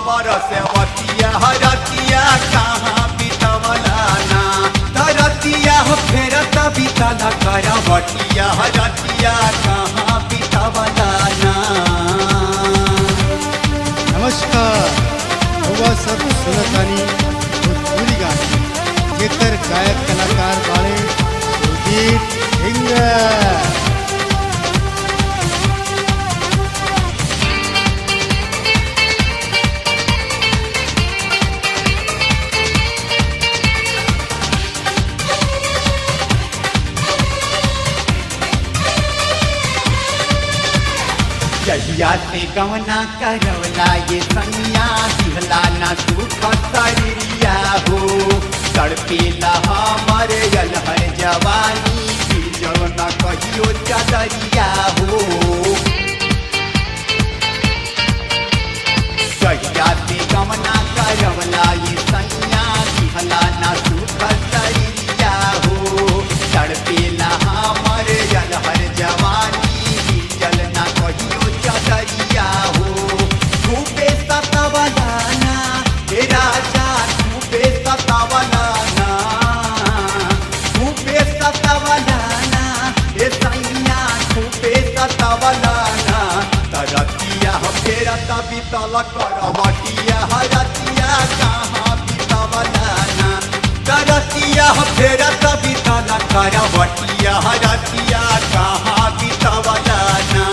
हमर सेवतिया हरतिया कहाँ बितवला ना धरतिया हो फेरत बितला करवटिया हरतिया कहाँ बितवला ना नमस्कार रउआ सब सुनतानी भोजपुरी गाना जेकर गायक कलाकार बाड़े सुदीप सिंह जहिया से गवना करवला ये सनिया दिहला ना सुख शरीरिया हो तड़पेला हमर अलहर जवानी फिर न कहियो चदरिया हो जहिया से गवना करवला ये सनिया दिहला ना सुख शरीरिया हो तड़पेला हमर अलहर जवानी जल ना कहियो चदरिया हो खूबे सतवलाना हे राजा खूबे सतवलाना खूबे सतवलाना हे सैया खूबे सतवलाना तरतिया फेरा तभी तल करवटिया हरतिया कहाँ बितवलाना तरतिया फेरा तभी तल करवटिया हरतिया कहाँ बितवलाना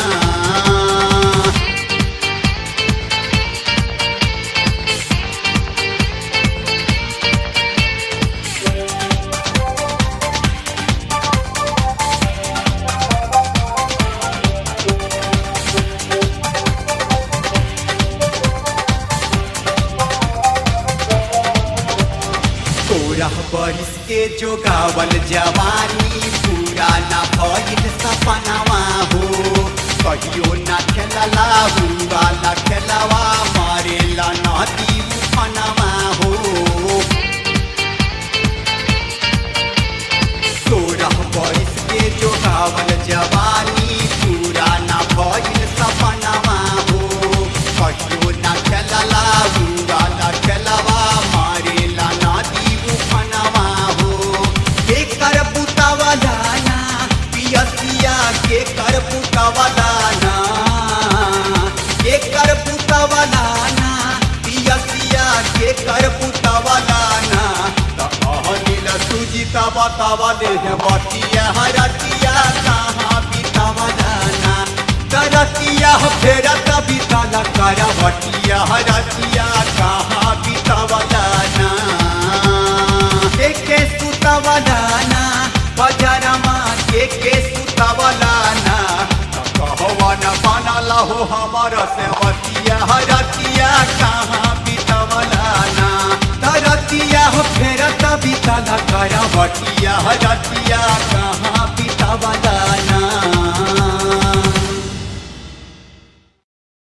तोरा बरिस के जोगावल जवानी पूरा ना भइल सपनावा हो कहियो ना खेलला हुआ ना खेलवा मारेला नदी उफनवा हो तोरा बरिस के जोगावल जवानी पूरा ना भइल सपनावा हो कहियो ना खेलला हुआ ना खेलवा मारेला नदी उफनवा हो के कर बुतावला ना पियसिया के कर बुतावला ना के कर बुतावला ना पियसिया के कर बुतावला ना त अहनिल सुजिता बतावा दे बतिया हरतिया कहाँ बितावला ना करतिया फेरा तभी तला करवटिया हरतिया कहाँ बितावला ना के के सुतवला ना बजरमा के के सुतवला ना कहवन बनल हो हमर सेवतिया हरतिया कहाँ बितवला ना धरतिया फेरत बितल करवटिया हरतिया